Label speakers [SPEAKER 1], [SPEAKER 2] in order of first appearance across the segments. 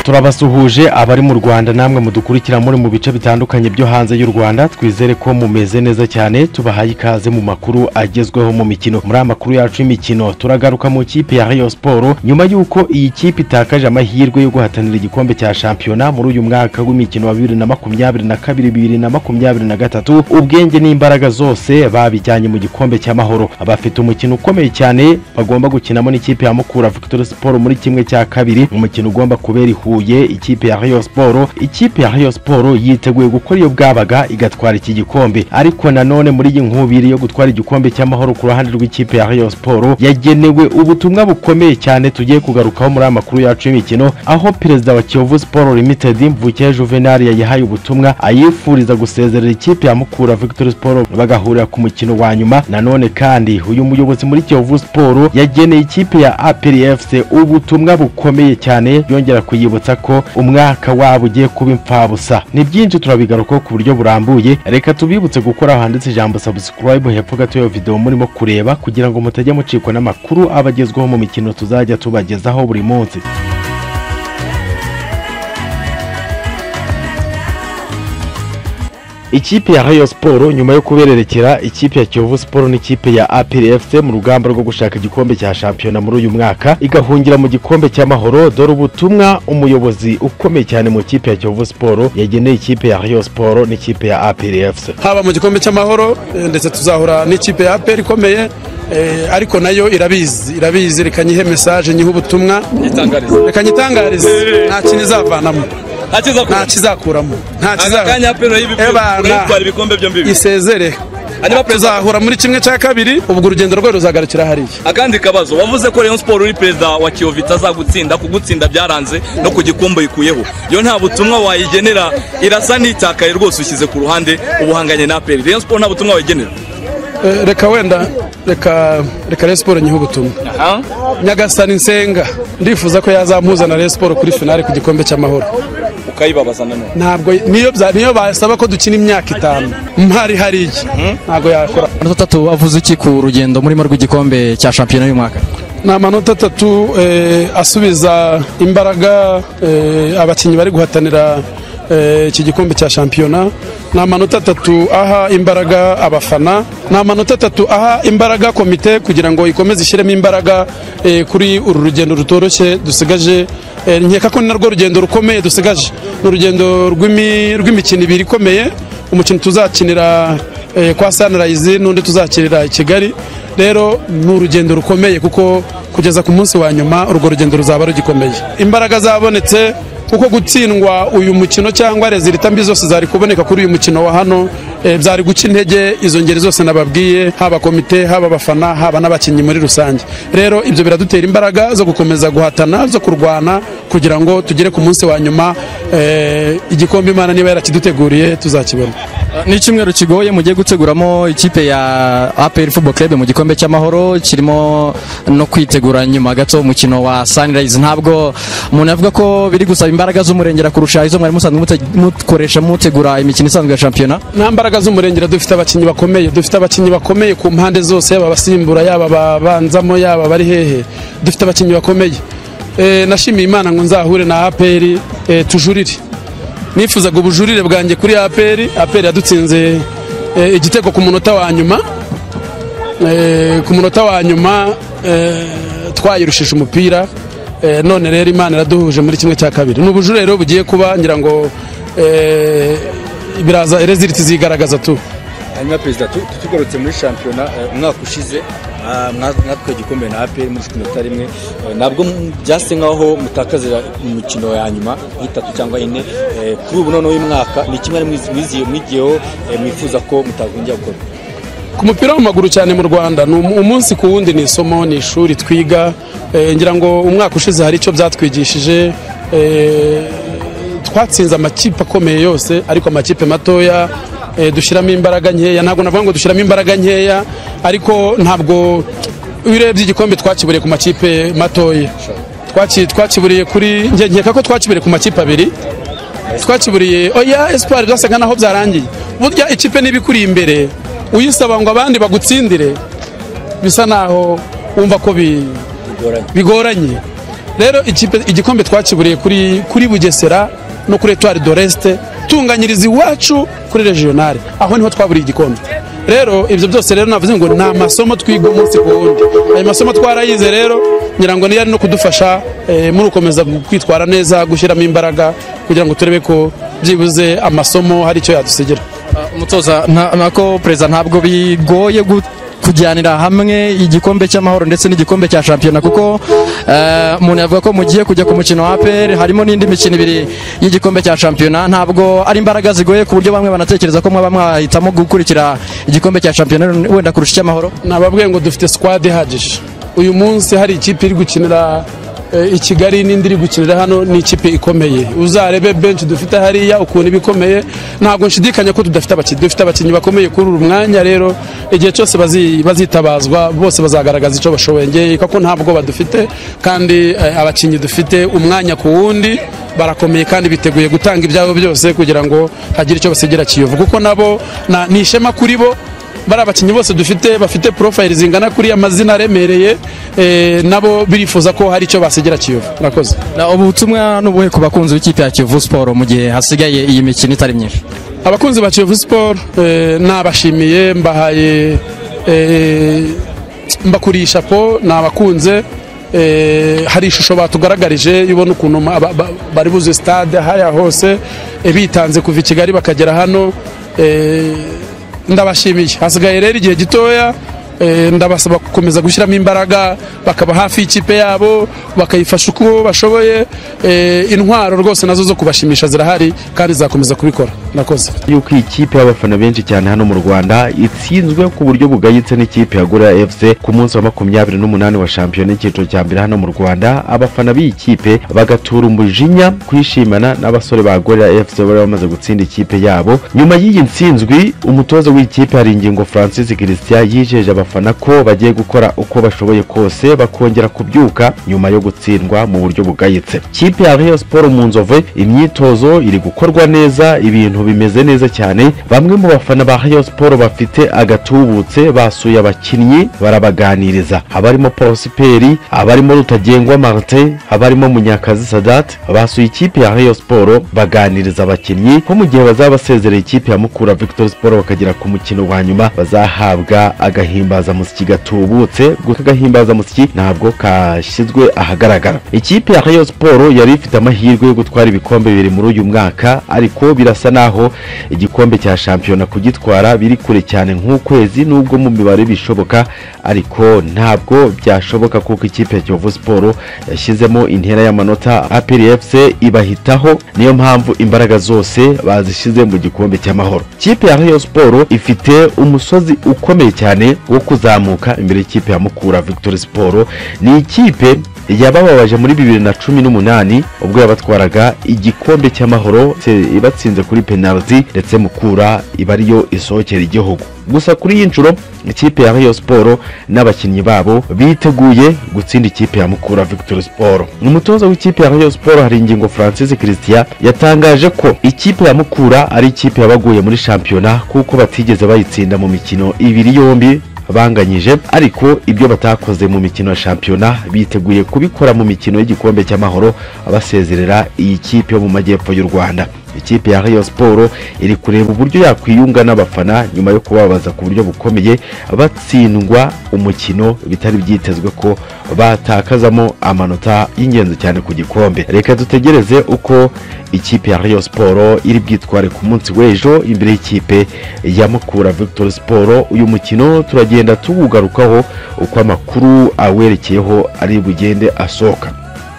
[SPEAKER 1] turabasuhuje abari mu rwanda namwe mudukurikira muri mu bice bitandukanye byo hanze y'u rwanda twizere ko mumeze neza cyane tubahaye ikaze mu makuru agezweho mu mikino muri aya makuru yacu y'imikino turagaruka mu kipe ya Rayon siporo nyuma y'uko iyi kipe itakaje amahirwe yo guhatanira igikombe cya shampiyona muri uyu mwaka w'imikino wa bibiri na makumyabiri na kabiri bibiri na makumyabiri na gatatu ubwenge n'imbaraga zose babijyanye mu gikombe cy'amahoro abafite umukino ukomeye cyane bagomba gukinamo n'ikipe ya mukura victoire siporo muri kimwe cya kabiri umukino ugomba kubera i Huye ikipe ya Rayon Sport ikipe ya Rayon Sport yiteguye gukora iyo bwabaga igatwara iki gikombe ariko nanone muri iyi nkubiri yo gutwara igikombe cy'amahoro ku ruhande rw'ikipe ya Rayon Sport yagenewe ubutumwa bukomeye cyane tugiye kugarukaho muri aya makuru yacu y'imikino aho perezida wa Kiyovu Sport Limited Mvuke Juvenal yayihaye ubutumwa ayifuriza gusezerera ikipe ya Mukura Victory Sport bagahurira ku mukino wa nyuma nanone kandi uyu muyobozi muri Kiyovu Sport yageneye ikipe ya APR FC ubutumwa bukomeye cyane yongera kuyi kwibutsa ko umwaka wabo ugiye kuba impfabusa ni byinshi turabigarukaho ku buryo burambuye reka tubibutse gukora aho handitse ijambo subscribe hepfo gato y'iyo video murimo kureba kugira ngo mutajya mucikwa n'amakuru aba agezweho mu mikino tuzajya tubagezaho buri munsi ikipe ya Rayon Sport nyuma yo kubererekera ikipe ya Kiyovu Sport n'ikipe ya APR FC mu rugamba rwo gushaka igikombe cya shampiyona muri uyu mwaka igahungira mu gikombe cy'amahoro dore ubutumwa umuyobozi ukomeye cyane mu kipe ya Kiyovu Sport yageneye ikipe ya Rayon Sport n'ikipe ya APR FC
[SPEAKER 2] haba mu gikombe cy'amahoro ndetse tuzahura n'ikipe ya APR ikomeye ariko nayo irabizi irabizi reka nyihe mesaje nyihe ubutumwa reka nyitangarize nta kintu izavanamo nta kizakuramo nta kizakuramo isezere tuzahura muri kimwe cya kabiri ubwo urugendo rwe ruzagarukira hariya
[SPEAKER 3] akandi kabazo wavuze ko Rayon Sport uri perezida wa Kiyovu itazagutsinda kugutsinda byaranze no ku gikombe ikuyeho iyo nta butumwa wayigenera irasa n'itakaye rwose ushyize ku ruhande ubuhanganye na APR Rayon Sport nta butumwa wayigenera
[SPEAKER 2] reka wenda reka reka Rayon Sport nyihe ubutumwa nyagasani nsenga ndifuza ko yazampuza na Rayon Sport kuri finale ku gikombe cy'amahoro
[SPEAKER 3] ukayibabaza nanone
[SPEAKER 2] ntabwo niyo niyo basaba ko dukina imyaka itanu mpari hariya ntabwo yakora
[SPEAKER 4] amanota atatu avuze iki ku rugendo murimo rw'igikombe cya shampiyona y'uyu mwaka
[SPEAKER 2] ni amanota atatu asubiza imbaraga abakinnyi bari guhatanira iki gikombe cya shampiyona ni amanota atatu aha imbaraga abafana ni amanota atatu aha imbaraga komite kugira ngo ikomeze ishyiremo imbaraga kuri uru rugendo rutoroshye dusigaje nkeka ko ni narwo rugendo rukomeye dusigaje ni urugendo rw'imikino ibiri ikomeye umukino tuzakinira kwa sanirayizi n'undi tuzakinira i kigali rero ni urugendo rukomeye kuko kugeza ku munsi wa nyuma urwo rugendo ruzaba rugikomeye imbaraga zabonetse kuko gutsindwa uyu mukino cyangwa rezilita mbi zose zari kuboneka kuri uyu mukino wa hano byari guca intege izo ngeri zose nababwiye haba komite haba abafana haba n'abakinnyi muri rusange rero ibyo biradutera imbaraga zo gukomeza guhatana zo kurwana kugira ngo tugere ku munsi wa nyuma igikombe imana niba yarakiduteguriye tuzakibona
[SPEAKER 4] ni icyumweru kigoye mugiye guteguramo ikipe ya APR Football Club mu gikombe cy'amahoro kirimo no kwitegura nyuma gato umukino wa Sunrise ntabwo umuntu avuga ko biri gusaba imbaraga z'umurengera kurusha izo mwari musanzwe mukoresha mutegura imikino isanzwe ya shampiyona
[SPEAKER 2] nta mbaraga z'umurengera dufite abakinnyi bakomeye dufite abakinnyi bakomeye ku mpande zose yaba abasimbura yaba ababanzamo yaba abari hehe dufite abakinnyi bakomeye nashimiye imana ngo nzahure na APR tujurire nifuzaga ubujurire bwanjye kuri aperi aperi yadutsinze igitego ku munota wa nyuma ku munota wa nyuma twayirushije umupira none rero imana iraduhuje muri kimwe cya kabiri ni ubujurire rero bugiye kuba ngira ngo biraza reziliti zigaragaza tu
[SPEAKER 3] hanyuma perezida tugarutse muri shampiyona umwaka ushize mwatwaye igikombe na aperi muri mirongo rimwe ntabwo byase nk'aho mutakazira imikino ya nyuma y'itatu cyangwa ine kuri ubu noneho uyu mwaka ni kimwe mwigiyeho mwifuza ko mutagongera gukora
[SPEAKER 2] ku mupira w'amaguru cyane mu rwanda ni umunsi ku wundi ni isomo ni ishuri twiga ngira ngo umwaka ushize hari icyo byatwigishije twatsinze amakipe akomeye yose ariko amakipe matoya dushyiramo imbaraga nkeya ntabwo navuga ngo dushyiramo imbaraga nkeya ariko ntabwo iyo urebye igikombe twakiburiye ku makipe matoya twakiburiye kuri nkeka ko twakiburiye ku makipe abiri twakiburiye oya esipari byasaga naho byarangiye burya ikipe niba ikuri imbere uyisaba ngo abandi bagutsindire bisa naho wumva ko bigoranye rero ikipe- igikombe twakiburiye kuri kuri bugesera no kuri etuwari doresite tunganyiriza iwacu kuri regionale aho niho twaburiye igikombe rero ibyo byose rero navuze ngo ni amasomo twiga umunsi ku wundi ayo masomo twarayize rero ngira ngo niyo ari no kudufasha eh, muri ukomeza gu- kwitwara neza gushyiramo imbaraga kugira ngo turebe ko byibuze amasomo hari icyo yadusigira
[SPEAKER 4] umutoza nta- nako perezida ntabwo bigoye gu- kujyanira hamwe igikombe cy'amahoro ndetse n'igikombe cya shampiyona kuko eh, umuntu yavuga ko mugiye kujya ku mukino wa APR harimo n'indi mikino ibiri y'igikombe cya shampiyona ntabwo ari imbaraga zigoye ku buryo bamwe banatekereza ko mwaba mwahitamo gukurikira igikombe cya shampiyona wenda kurusha icy'amahoro
[SPEAKER 2] nababwiye ngo dufite squad ihagije uyu munsi hari ikipe iri gukinira eh, i kigali n'indi iri gukinira hano ni ikipe ikomeye uzarebe benshi dufite hariya ukuntu iba ikomeye ntabwo nshidikanya ko tudafite abakinnyi dufite abakinnyi bakomeye kuri uru mwanya rero igihe cyose bazi- bazitabazwa bose bazagaragaza icyo bashoboye ngewe kuko ntabwo badufite kandi eh, abakinnyi dufite umwanya ku wundi barakomeye kandi biteguye gutanga ibyabo byose kugira ngo hagire icyo basigira kiyovu kuko nabo na- ni ishema kuri bo bari abakinnyi bose dufite bafite porofayili zingana kuriya mazina aremereye eh, nabo birifuza ko hari icyo basigira kiyovu murakoze
[SPEAKER 4] Na ubutumwa n'ubuhe ku bakunzi b'ikipe ya Kiyovu Sport mu gihe hasigaye iyi mikino itari myinshi
[SPEAKER 2] abakunzi ba kiyovu siporo nabashimiye mbahaye eh, mbakuriye ishapo nabakunze eh, hari ishusho batugaragarije iyo ubona ukuntu ma- ba- ba- bari buze stade haya hose eh, bitanze kuva i kigali bakagera hano eh, ndabashimiye hasigaye rero igihe gitoya eh, ndabasaba gukomeza gushyiramo imbaraga bakaba hafi y'ikipe yabo bakayifasha uko bashoboye eh, intwaro rwose nazo zo kubashimisha zirahari kandi zakomeza kubikora nakoze
[SPEAKER 1] yuko iyi kipe y'abafana benshi cyane hano mu rwanda itsinzwe ku buryo bugayitse n'ikipe ya gorira fc ku munsi wa makumyabiri n'umunani wa shampiyona y'icyiciro cya mbere hano mu rwanda abafana b'iyi kipe bagatura umujinya kwishimana n'abasore ba gorira fc bari bamaze gutsinda ikipe yabo nyuma y'iyi nsinzwi umutoza w'ikipe hari ingingo francis christian yijeje abafana ko bagiye gukora uko bashoboye kose bakongera kubyuka nyuma yo gutsindwa mu buryo bugayitse kipe ya rayon siporo mu nzove imyitozo iri gukorwa neza ibintu bimeze neza cyane bamwe mu bafana ba rayon siporo bafite agatubutse basuye abakinnyi barabaganiriza abarimo paul siperi abarimo rutagengwa martin abarimo munyakazi sadat basuye ikipe ya rayon siporo baganiriza abakinnyi ko mu gihe bazaba basezereye ikipe ya mukura victory siporo bakagera ku mukino wa nyuma bazahabwa agahimbazamusyi gatubutse gusa agahimbazamusyi ntabwo kashyizwe ahagaragara ikipe ya rayon siporo yari ifite amahirwe yo gutwara ibikombe bibiri muri uyu mwaka ariko birasa naho igikombe cya shampiyona kugitwara biri kure cyane nk'ukwezi nubwo mu mibare bishoboka ariko ntabwo byashoboka kuko ikipe ya kiyovu siporo yashyizemo intera y'amanota aperi efuse ibahitaho niyo mpamvu imbaraga zose bazishyize mu gikombe cy'amahoro ikipe ya rayon siporo ifite umusozi ukomeye cyane wo kuzamuka imbere y'ikipe ya mukura victory siporo ni ikipe yabababaje muri bibiri na cumi n'umunani ubwo yabatwaraga igikombe cy'amahoro se- ibatsinze kuri penaliti ndetse mukura iba ariyo isohokera igihugu gusa kuri iyi nshuro ikipe ya rayon siporo n'abakinnyi babo biteguye gutsinda ikipe ya mukura victory siporo umutoza w'ikipe ya rayon siporo hari ingingo francis christian yatangaje ko ikipe ya mukura ari ikipe yabaguye muri shampiyona kuko batigeze bayitsinda mu mikino ibiri yombi banganyije ariko ibyo batakoze mu mikino ya shampiyona biteguye kubikora mu mikino y'igikombe cy'amahoro basezerera iyi kipe yo mu majyepfo y'u rwanda ikipe ya rayon siporo iri kureba uburyo yakwiyunga n'abafana nyuma yo kubabaza ku buryo bukomeye batsindwa umukino bitari byitezwe ko batakazamo amanota y'ingenzi cyane ku gikombe reka dutegereze uko ikipe ya rayon siporo iri bwitware ku munsi w'ejo imbere y'ikipe ya mukura victory siporo uyu mukino turagenda tuwugarukaho uko amakuru awerekeyeho ari bugende asohoka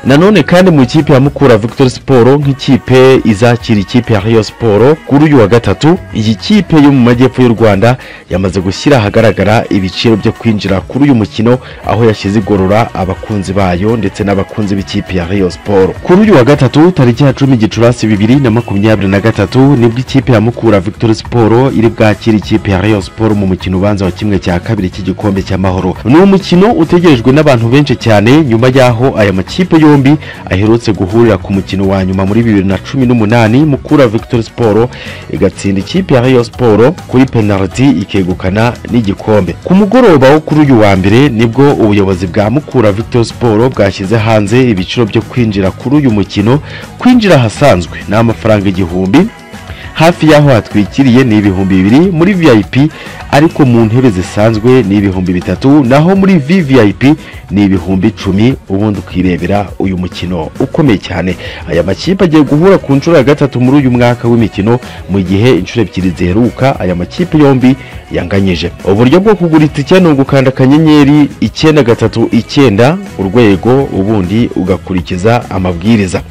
[SPEAKER 1] nanone kandi mu ikipe ya mukura victory siporo nk'ikipe izakira ikipe ya rayon siporo kuri uyu wa gatatu iyi kipe yo mu majyepfo y'u rwanda yamaze gushyira ahagaragara ibiciro byo kwinjira kuri uyu mukino aho yashyize igorora abakunzi bayo ndetse n'abakunzi b'ikipe ya rayon siporo kuri uyu wa gatatu tariki ya cumi gicurasi bibiri na makumyabiri na gatatu nibwo ikipe ya mukura victory siporo iri bwakire ikipe ya rayon siporo mu mukino ubanza wa kimwe cya kabiri cy'igikombe cy'amahoro ni umukino utegerejwe n'abantu benshi cyane nyuma y'aho aya makipe yombi yombi aherutse guhurira ku mukino wa nyuma muri bibiri na cumi n'umunani mukura victor siporo igatsinda ikipe ya rayo siporo kuri penaliti ikegukana n'igikombe ku mugoroba wo kuri uyu wa mbere nibwo ubuyobozi bwa mukura victor siporo bwashyize hanze ibiciro byo kwinjira kuri uyu mukino kwinjira ahasanzwe ni amafaranga igihumbi hafi y'aho hatwikiriye ni ibihumbi bibiri muri vip ariko mu ntebe zisanzwe ni ibihumbi bitatu naho muri vvip ni ibihumbi icumi ubundi ukirebera uyu mukino ukomeye cyane aya makipe agiye guhura ku nshuro ya gatatu muri uyu mwaka w'imikino mu gihe inshuro ebyiri ziheruka aya makipe yombi yanganyije uburyo bwo kugura itike ni ugukanda akanyenyeri icyenda gatatu icyenda urwego ubundi ugakurikiza amabwiriza